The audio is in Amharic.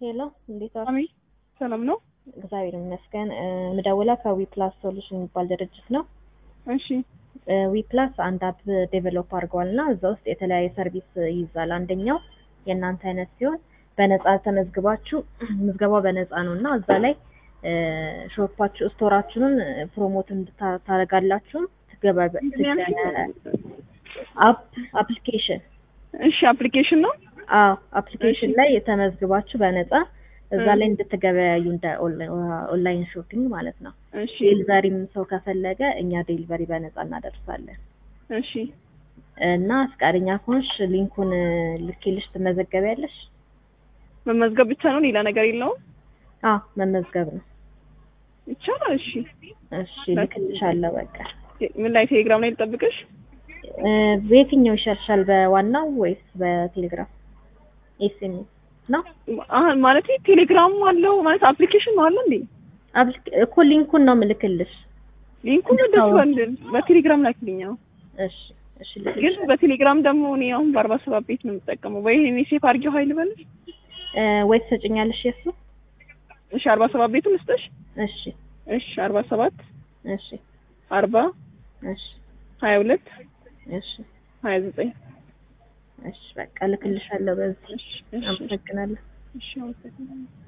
ሄሎ እንዴት ዋልክ? አሜን ሰላም ነው። እግዚአብሔር ይመስገን። ምደውላ ከዊ ፕላስ ሶሉሽን የሚባል ድርጅት ነው። እሺ ዊ ፕላስ አንድ አፕ ዴቨሎፕ አድርገዋል እና እዛ ውስጥ የተለያየ ሰርቪስ ይይዛል። አንደኛው የእናንተ አይነት ሲሆን በነፃ ተመዝግባችሁ ምዝገባው በነፃ ነው እና እዛ ላይ ሾፓችሁ ስቶራችሁን ፕሮሞት እንድታደርጋላችሁ አፕ አፕሊኬሽን እሺ አፕሊኬሽን ነው። አዎ አፕሊኬሽን ላይ የተመዝግባችሁ በነፃ እዛ ላይ እንድትገበያዩ እንደ ኦንላይን ሾፒንግ ማለት ነው። እሺ ዴሊቨሪም ሰው ከፈለገ እኛ ዴሊቨሪ በነፃ እናደርሳለን እሺ እና ፈቃደኛ ከሆንሽ ሊንኩን ልኬልሽ ትመዘገቢያለሽ። መመዝገብ ብቻ ነው፣ ሌላ ነገር የለውም። አዎ መመዝገብ ነው። ይቻላል። እሺ እሺ ልክልሻለሁ። በቃ ምን ላይ ቴሌግራም ላይ ልጠብቅሽ? እ በየትኛው ይሻልሻል? በዋናው ወይስ በቴሌግራም ኤስኤምኤስ ነው? አሁን ማለት ቴሌግራም አለው ማለት አፕሊኬሽን ነው አለ እንዴ? አፕሊኬ- እኮ ሊንኩን ነው ምልክልሽ። ሊንኩን ደርሷል። በቴሌግራም ላክልኝ። አዎ እሺ እሺ ግን ልክልሽ። በቴሌግራም ደግሞ እኔ አሁን በአርባ ሰባት ቤት ነው የምጠቀመው። ወይ እኔ ሴፍ አድርጌው ሀይል በልሽ። እ ወይ ትሰጭኛለሽ የሱ? እሺ አርባ ሰባት ቤቱን ልስጥሽ። እሺ እሺ አርባ ሰባት እሺ አርባ እሺ ሀያ ሁለት እሺ ሀያ ዘጠኝ እሺ በቃ ልክልሻለሁ በዚህ። እሺ እሺ አመሰግናለሁ። እሺ አመሰግናለሁ።